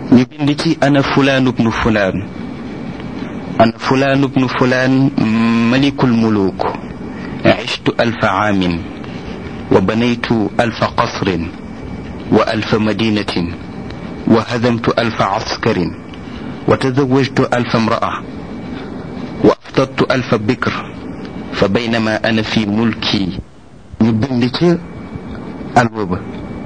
ñu bind ci ana fulaan ibnu fulaan ana fulaan ibnu fulaan malikul muluk عشت ألف عام وبنيت ألف قصر وألف مدينة وهدمت ألف عسكر وتزوجت ألف امرأة وأفطرت ألف بكر فبينما أنا في ملكي نبنك الوبا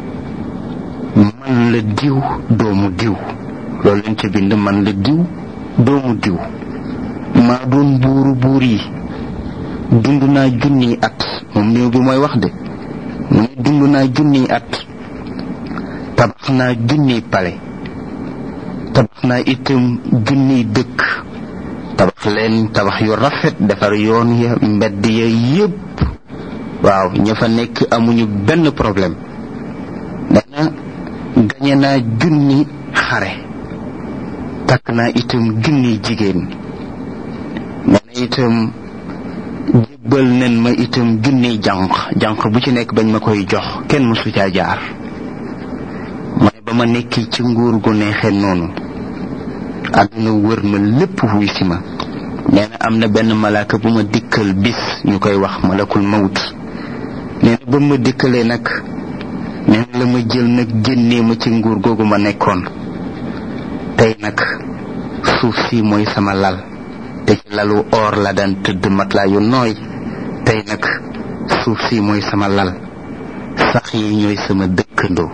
من لديو دوم ديو لول انت بند من لديو دوم ديو ما دون بورو بوري dund naa junniy at moom néew bi mooy wax de mu ne dund naa junniy at tabax naa junniy pale tabax naa itam junniy dëkk tabax leen tabax yu rafet defar yoon ya mbedd ya yépp waaw ña fa nekk amuñu benn problème dana gañe naa junni xare takk naa itam junniy jigéen nee itam jébbal nen ma itam junniy jànq jànq bu ci nekk bañ ma koy jox kenn mësu caa jaar mu ne ba ma nekki ci nguur gu neexee noonu àdduna wër ma lépp wuy si ma nee na am na benn malaaka bu ma dikkal bis ñu koy wax malakul mawt nee na ba ma dikkalee nag nee na la ma jël nag génnee ma ci nguur googu ma nekkoon tey nag suuf si mooy sama lal te ci lalu or la daan tëdd matelas yu nooy tey nag suuf si mooy sama lal sax yi ñooy sama dëkkandoo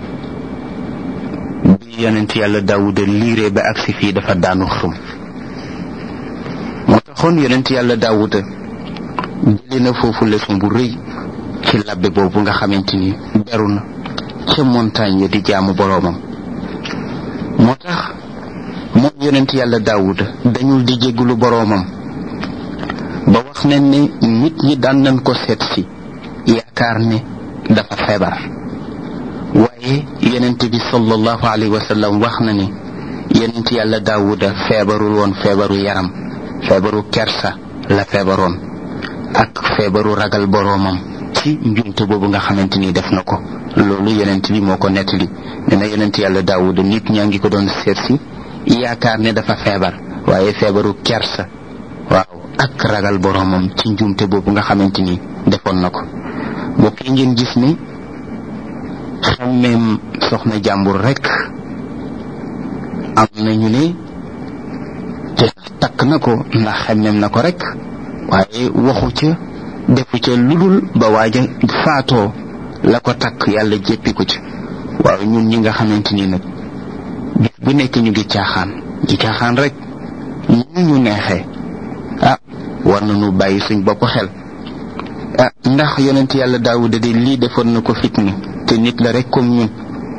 bi yonent yàlla daawuda liiree ba agsi fii dafa daanu xëm moo taxoon yonent yàlla daawuda jële na foofu leçon bu rëy ci labbe boobu nga xamante ni beru na ca montagne ya di jaamu boroomam moo tax moom yonent yàlla daawuda dañul di jéggulu boroomam ba wax nañ ne nit ñi daan nañ ko seet si yaakaar ne dafa feebar waaye yonent bi sallallahu alayhi wa sallam wax na ne yonent yàlla daawuda feebarul woon feebaru yaram feebaru kersa la feebaroon ak feebaru ragal boroomam ci njumte boobu nga xamante ni def na ko loolu yonent bi moo ko nettali ne na yonent yàlla daawuda nit ñaa ngi ko doon seet si yaakaar ne dafa feebar waaye feebaru kersa waaw ak ragal boroomam ci njuumte boobu nga xamante ni defoon na ko mbokk yi ngeen gis ne xammeem soxna jàmbur rekk am nañu ne te takk na ko ndax xemmeem na ko rekk waaye waxu ca defu ca ludul ba waaja faatoo la ko takk yàlla jéppi ko ci waaw ñun ñi nga xamante ni nag bis bu nekk ñu ngi caaxaan di caaxaan rek ñu ñu neexee ah war nañu bàyyi suñ bopp xel ah ndax yonent yàlla daawuda de lii defoon na ko fitna te nit la rek comme ñun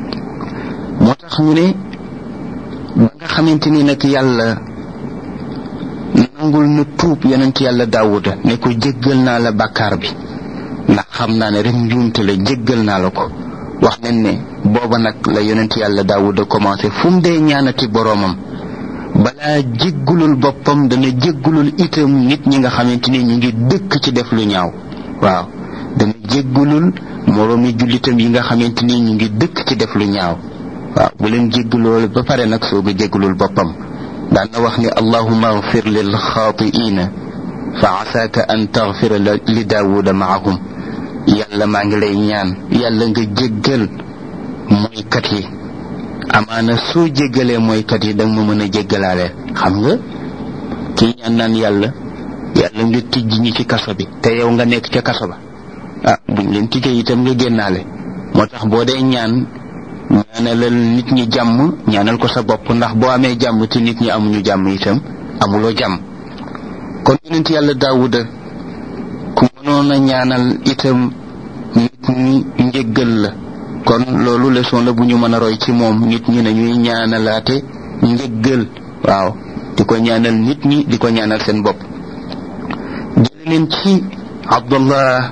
moo tax ñu ne ba nga xamante ni nag yàlla nangul na tuub yonent yàlla daawuda ne ko jéggal naa la bàkkaar bi ndax xam naa ne rek njuumte la jéggal naa la ko wax nañ ne booba nag la yonent yàlla daawuda commencé fu mu dee ñaanati boroomam balaa jéggulul boppam dana jéggulul itam nit ñi nga xamante ni ñu ngi dëkk ci def lu ñaaw waaw dana jéggulul moroomi jullitam yi nga xamante ni ñu ngi dëkk ci def lu ñaaw waaw bu leen jégguloo ba pare nag soog a jéggulul boppam daan na wax ni allahuma agfir lil xaatiina fa asaaka an tagfira li daawuda maahum yàlla maa ngi lay ñaan yàlla nga jéggal mooykat yi amaana soo jéggalee mooykat yi danga ma mën a jéggalaale xam nga kii ñaan naan yàlla yàlla nga tijj ñi ci kaso bi te yow nga nekk ca kaso ba ah buñ leen tijjee itam nga génnaale moo tax boo dee ñaan ñaanalal nit ñi jàmm ñaanal ko sa bopp ndax boo amee jàmm te nit ñi amuñu jàmm itam amuloo jàmm kon yonent yàlla daawuda ku mënoon a ñaanal itam nit ñi njéggal la kon loolu leçon la bu ñu mën a roy ci moom nit ñi nañuy ñaanalaate njéggal waaw di ko ñaanal nit ñi di ko ñaanal seen bopp jële leen ci abdullah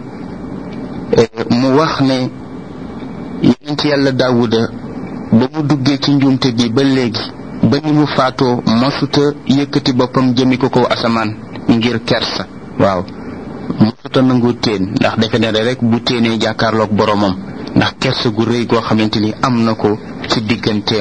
mu wax ne yonent yàlla daawuda ba mu duggee ci njuumte bi ba léegi ba ni mu faatoo masuta yëkkati boppam jëmi ko kaw asamaan ngir kersa waaw masuta nangu teen ndax defe ne rek bu téenee jàkkaarloog boromam ndax kersa gu rëy goo xamante ni am na ko ci digganteem